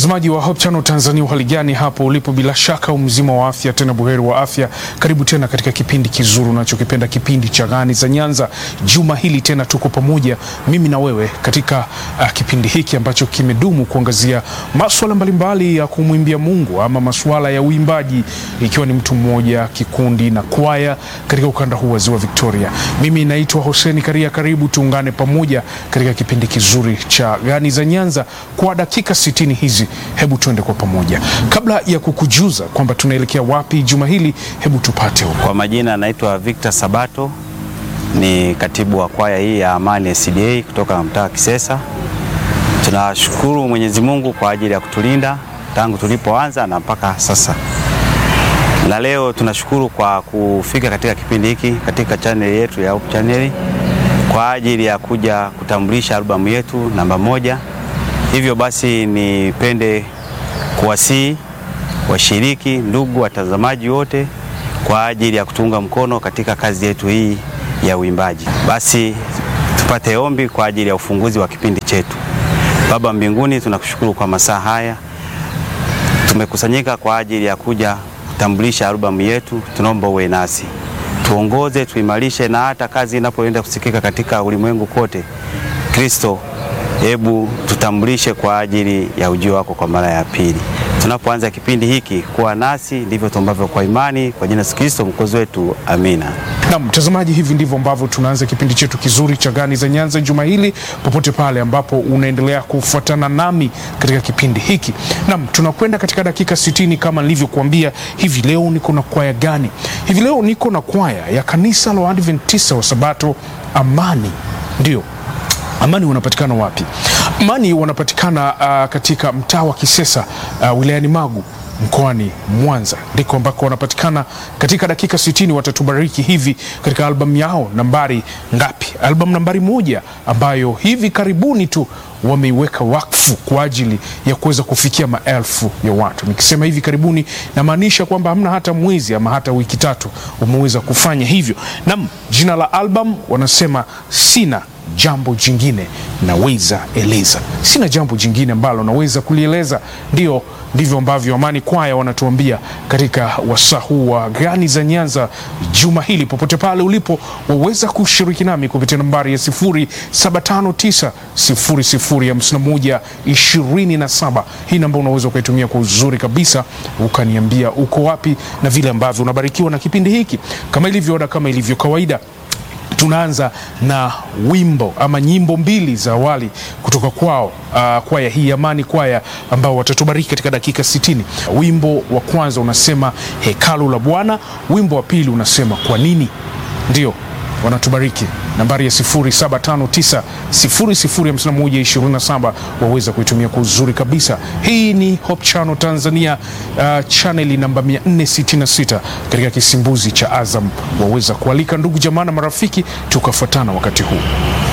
Mtazamaji wa Hope Channel Tanzania, uhali gani hapo ulipo? Bila shaka umzima wa afya, tena buheri wa afya. Karibu tena katika kipindi kizuri unachokipenda, kipindi cha Gani za Nyanza. Juma hili tena tuko pamoja, mimi na wewe katika uh, kipindi hiki ambacho kimedumu kuangazia maswala mbalimbali ya kumwimbia Mungu ama masuala ya uimbaji, ikiwa ni mtu mmoja, kikundi na kwaya katika ukanda huu wa Ziwa Victoria. Mimi naitwa Hoseni Karia, karibu tuungane pamoja katika kipindi kizuri cha Gani za Nyanza kwa dakika 60 hizi, hebu tuende kwa pamoja. Kabla ya kukujuza kwamba tunaelekea wapi juma hili, hebu tupate huko. Kwa majina anaitwa Victor Sabato, ni katibu wa kwaya hii ya Amani SDA kutoka mtaa wa Kisesa. Tunashukuru Mwenyezi Mungu kwa ajili ya kutulinda tangu tulipoanza na mpaka sasa, na leo tunashukuru kwa kufika katika kipindi hiki katika chaneli yetu ya Hope Channel kwa ajili ya kuja kutambulisha albamu yetu namba moja. Hivyo basi nipende kuwasihi washiriki, ndugu watazamaji wote kwa ajili ya kutunga mkono katika kazi yetu hii ya uimbaji. Basi tupate ombi kwa ajili ya ufunguzi wa kipindi chetu. Baba mbinguni, tunakushukuru kwa masaa haya, tumekusanyika kwa ajili ya kuja kutambulisha albamu yetu. Tunaomba uwe nasi, tuongoze, tuimarishe, na hata kazi inapoenda kusikika katika ulimwengu kote, Kristo hebu tutambulishe kwa ajili ya ujio wako kwa mara ya pili. Tunapoanza kipindi hiki, kuwa nasi, ndivyo tuombavyo kwa imani, kwa jina la Yesu Kristo mwokozi wetu, amina. Na mtazamaji, hivi ndivyo ambavyo tunaanza kipindi chetu kizuri cha Gani za Nyanza juma hili, popote pale ambapo unaendelea kufuatana nami katika kipindi hiki. Nam, tunakwenda katika dakika 60 kama nilivyokuambia. Hivi leo niko na kwaya gani? Hivi leo niko na kwaya ya kanisa la Waadventista wa Sabato Amani, ndio Amani wanapatikana wapi? Amani wanapatikana uh, katika mtaa wa Kisesa uh, wilayani Magu mkoani Mwanza, ndiko ambako wanapatikana. Katika dakika 60 watatubariki hivi katika albamu yao nambari ngapi? Albamu nambari moja ambayo hivi karibuni tu wameiweka wakfu kwa ajili ya kuweza kufikia maelfu ya watu. Nikisema hivi karibuni, namaanisha kwamba hamna hata mwezi ama hata wiki tatu wameweza kufanya hivyo. Nam, jina la albamu wanasema sina jambo jingine naweza eleza. Sina jambo jingine ambalo naweza kulieleza. Ndio ndivyo ambavyo Amani Kwaya wanatuambia katika wasaa huu wa Gani za Nyanza juma hili. Popote pale ulipo, waweza kushiriki nami kupitia nambari ya 0759 0051 27. Hii namba unaweza ukaitumia kwa uzuri kabisa, ukaniambia uko wapi na vile ambavyo unabarikiwa na kipindi hiki. Kama ilivyo ada, kama ilivyo kawaida tunaanza na wimbo ama nyimbo mbili za awali kutoka kwao, uh, kwaya hii Amani Kwaya ambao watatubariki katika dakika 60. Wimbo wa kwanza unasema hekalu la Bwana, wimbo wa pili unasema kwa nini. Ndio wanatubariki nambari ya 0759 005127 waweza kuitumia kwa uzuri kabisa. Hii ni Hope Channel Tanzania, uh, chaneli namba 466 katika kisimbuzi cha Azam. Waweza kualika ndugu jamaa na marafiki tukafuatana wakati huu.